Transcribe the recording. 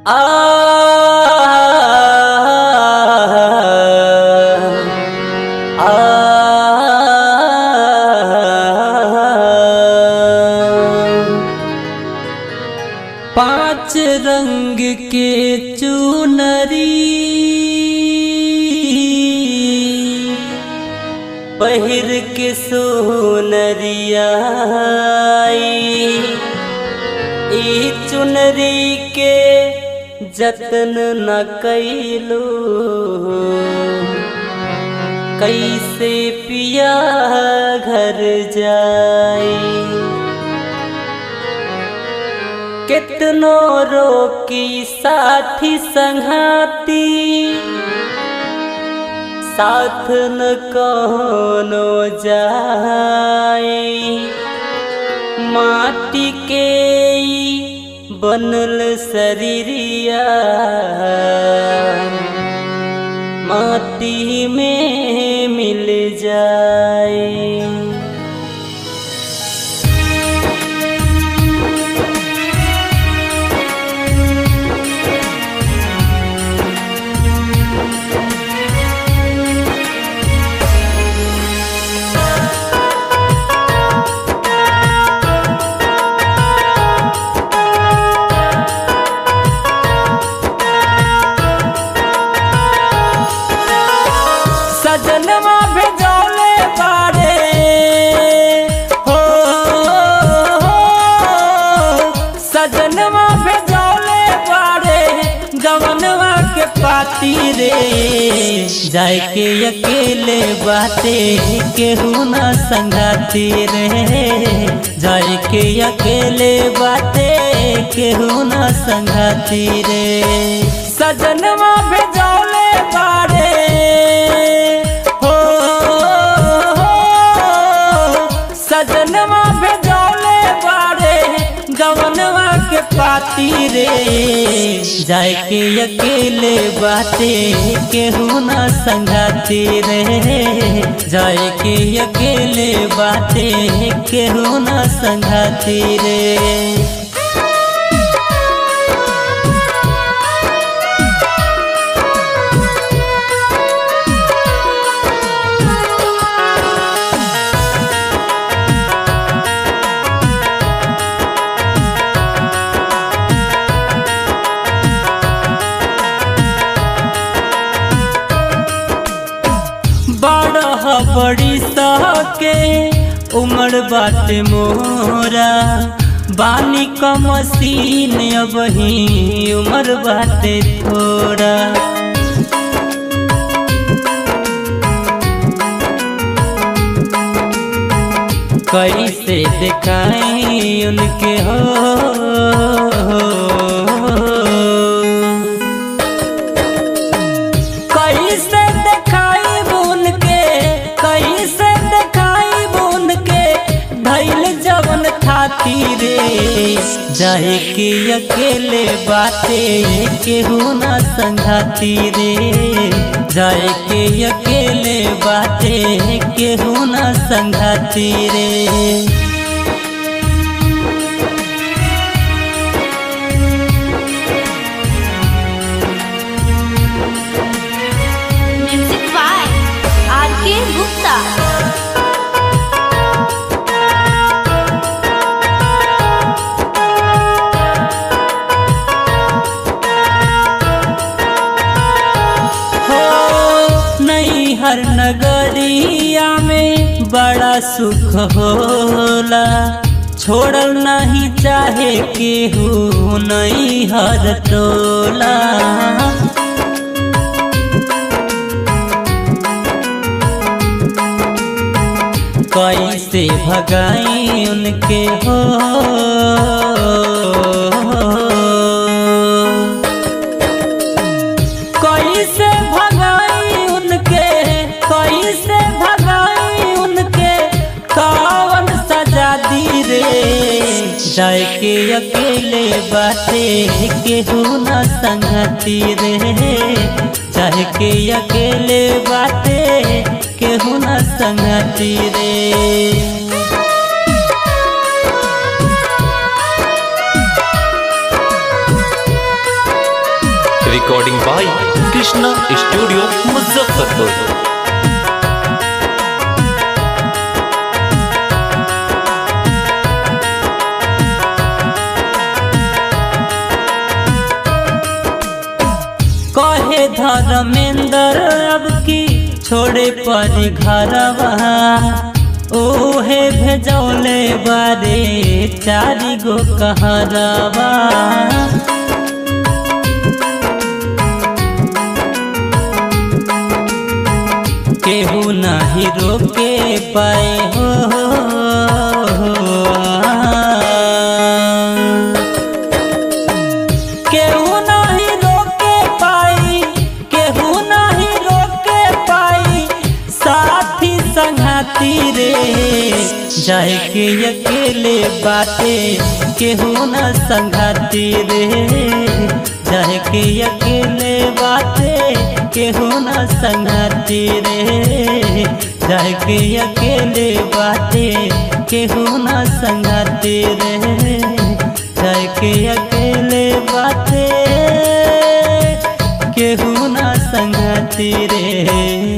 पांच रंग के चुनरी पहिर के सोनरिया ई चुनरी के जतन न कैलो कैसे पिया घर जाई कितनो रोकी साथी संघाती साथ न कोनो जाए माटी के ई बनल शरीरिया माटी में मिल जाए सजनवा भेजौले बारे हो सजनवा भेजौले बारे गवनवा के पाती रे जाए के अकेले बाते केहू न संगाती रे जाए के अकेले बाते केहू न संगाती रे सजनवा भेजौले बारे हो सजनवा भेजौले बारे गवनवा के पाती रे जाए के अकेले बाते केहू न संगाती रे जाए के अकेले बाते केहू न संगाती रे बड़ बड़ी सके उमर बाटे मोरा बानी क मसीन अब ही उमर बाटे थोड़ा कैसे दिखाई उनके हो कैसे दिखाई बुन के कैसे दिखाई बुन के धैल जवन खाती रे जाए के अकेले बाते केहू न संघाती रे जाए के अकेले बाते केहू न संघाती रे म्यूजिक बाय आर के गुप्ता हो नहीं हर नगरिया में बड़ा सुख होला छोड़ल नहीं चाहे केहू नहीं हर टोला कैसे भगाई उनके हो कैसे भगाई उनके कैसे भगाई उनके कौन सजा दी रे जाए के अकेले बाते केहू न संगती रे चाहे के अकेले बाते केहू न संगती रे recording by Krishna studio Muzaffarpur कहे धर्मेंद्र अब की छोड़े परी घरवा ओहे भेजौले बारे चारी गो कहरवा केहू नाही रोके पाए हो केहू नहीं रोके पाई केहू नहीं रोके पाई साथी संगाती रे जाए के अकेले बाटे केहू न संगाती रे जाए के अकेले बाटे केहू न संगाती रे जाए के अकेले बाटे केहू न संगाती रे जाए के अकेले बाटे केहू ना संगती रे